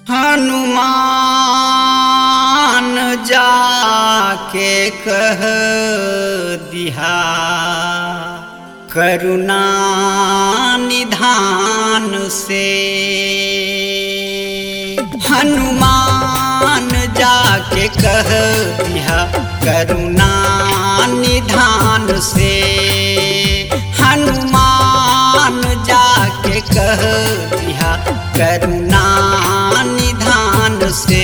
हनुमान जाके कह दिहा करुणा निधान से हनुमान जाके कह दिहा करुणा निधान से हनुमान जाके कह दिहा करुणा निधान से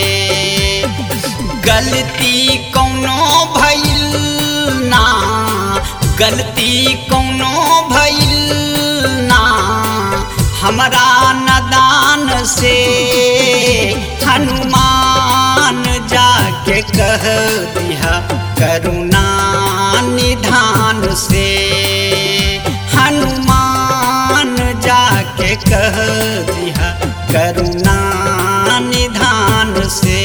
गलती कौनो भइल ना गलती कौनो भइल ना हमरा नदान से हनुमान जाके कह दिया करुणा निधान से हनुमान जाके कह दिया करुणा निधान से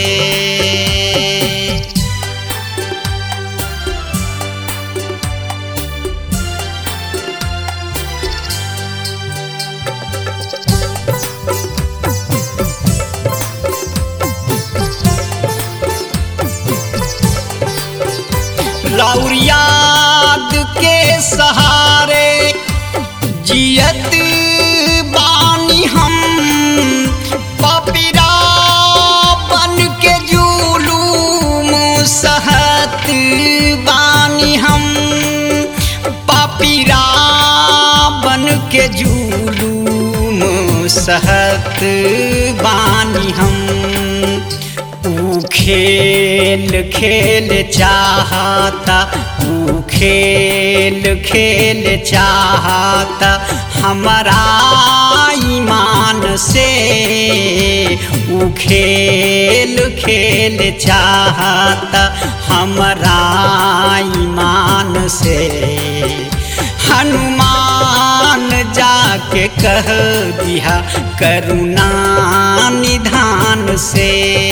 राउर याद के सहारे जियत बानी हम पपिरा बन के जुलूम सहत बानी हम पपिरा बन के जुलूम सहत बानी हम ऊ खेल खेल चाहता ऊ खेल खेल चाहता हमारा ईमान से ऊ खेल खेल चाहता हमारा ईमान से हनुमान जाके कह दिया करुणा निधान से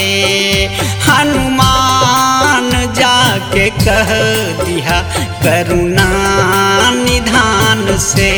हनुमान जाके कह दिया करुणा निधान से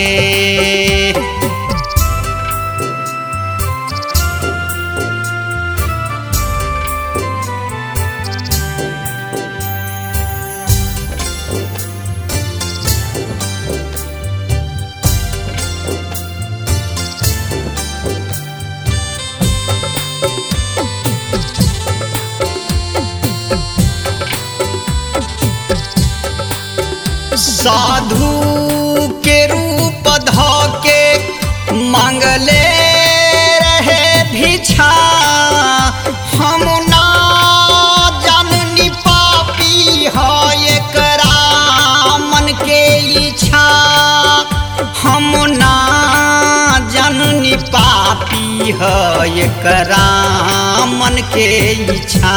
साधु के रूप ध के मंगले रहे भिक्षा हम ना जननी पापी है एकरा मन के इच्छा हम ना जननी पापी है एकरा मन के इच्छा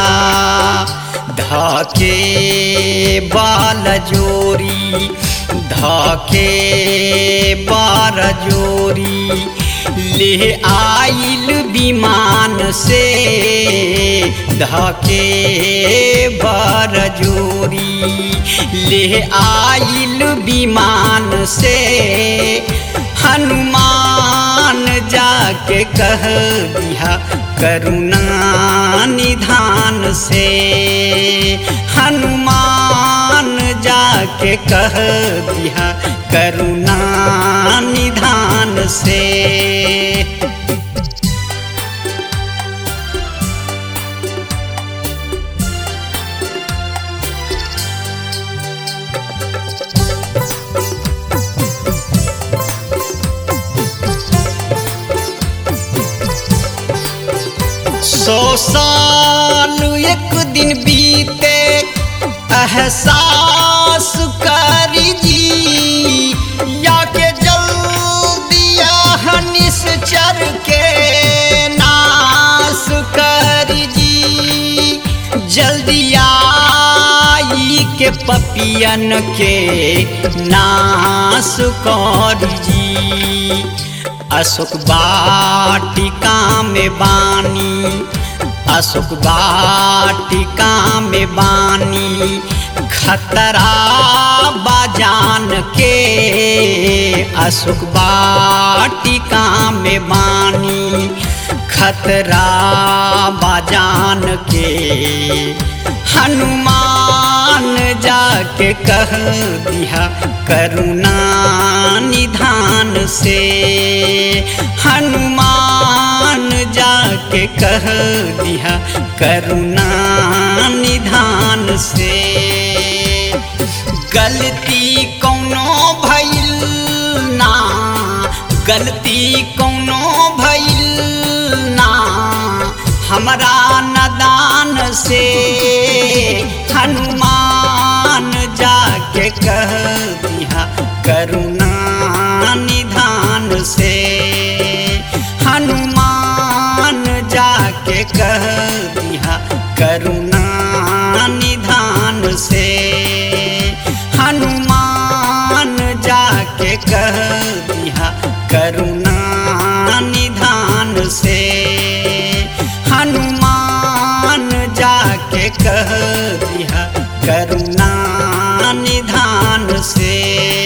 धके बाल जोरी धके बार जोरी ले आइल विमान से धके बार जोरी ले आइल विमान से हनुमान जाके कह दिया करुणा निधान से हनुमान जाके कह दिया करुणा निधान से सौ साल एक दिन बीते एहसास करी जी या के जल्दिया निश्चर के नाश करी जी जल्दिया के पपियन के नाश कर जी अशोक वाटिका में बानी अशोक वाटिका में बानी खतरा बाजान के अशोक वाटिका में बानी खतरा बाजान के हनुमान जाके कह दिया करुणा निधान से हनुमान जाके कह दिया करुणा निधान से गलती कौनो भइल ना गलती कौनो भइल ना हमरा नदान से हनुमान जाके कह दिया करुणा निधान से हनुमान जाके कह दिया करुणा निधान से हनुमान जाके कह दिया करुणा निधान से हनुमान जाके कह दिया करुणा निधान से